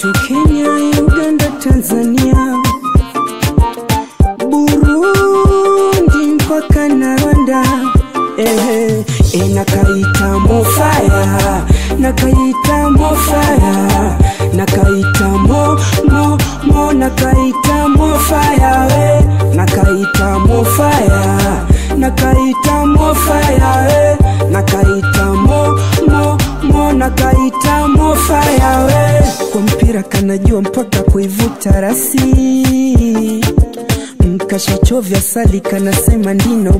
kwetu Kenya, Uganda, Tanzania, Burundi mpaka na Rwanda. Ehe, e, nakaita mofaya, nakaita mofaya, nakaita mo mo mo, nakaita mofaya we, nakaita mofaya, nakaita mofaya we, nakaita mo mo mo, nakaita mofaya we. Kwa mpira kanajua mpaka kuivuta rasi mkashachovya sali kanasema ndino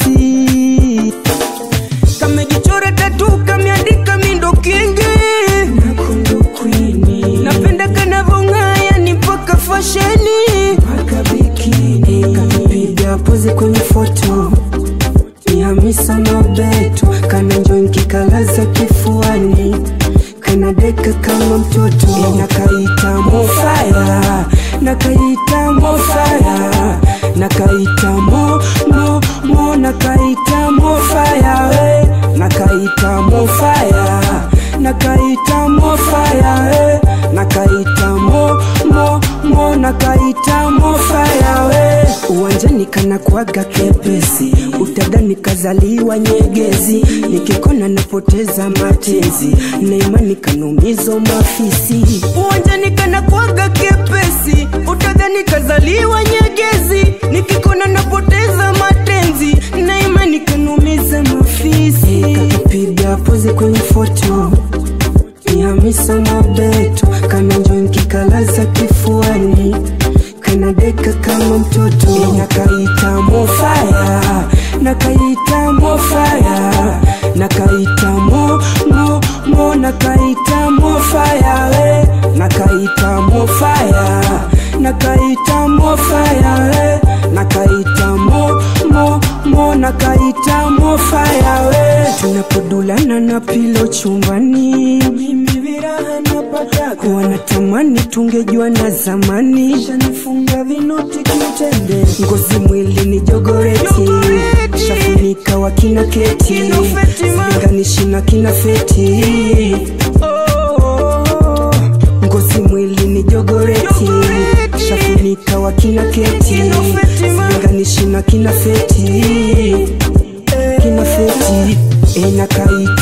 basi kamejichora tatu kameandika mindo kingi nakundu kwini napenda kanavong'aya ni mpaka fasheni mpaka bikini kamepiga pozi kwenye foto ni Hamisa Mobeto kana njongi kalaza kifuani kana deka kama mtoto e, nakaita mofaya nakaita mofaya nakaita mo mo mo nakaita mofaya we nakaita mofaya nakaita mofaya we nakaita mo mo mo nakaita mofaya we uwanjani kana kuaga kepesi utadani kazaliwa nyegezi nikikona napoteza matezi neimani kanumizo mafisi uwanjani kana kuaga kepesi utadhani kazaliwa nyegezi nikikona napoteza matenzi neimani kanumiza mafisi kakapiga pozi kwenye foto ni Hamisa Mobeto kana njongi kalaza kifuani kana deka kama mtoto e, nakaita mofaya nakaita mofaya nakaita mo mo mo nakaita mofaya we nakaita mofaya nakaita mofaya we nakaita mo mo mo nakaita mofaya we tunapodulana na pilo chumbani mimi viraha napata wanatamani tungejua na zamani shanifunga vinoti kiutende ngozi mwili ni jogoreti shafunika wa kina keti silinganishi na kina feti ngozi mwili ni jogoreti shafunika wa kina keti silinganishi na kina feti kina feti e nakaita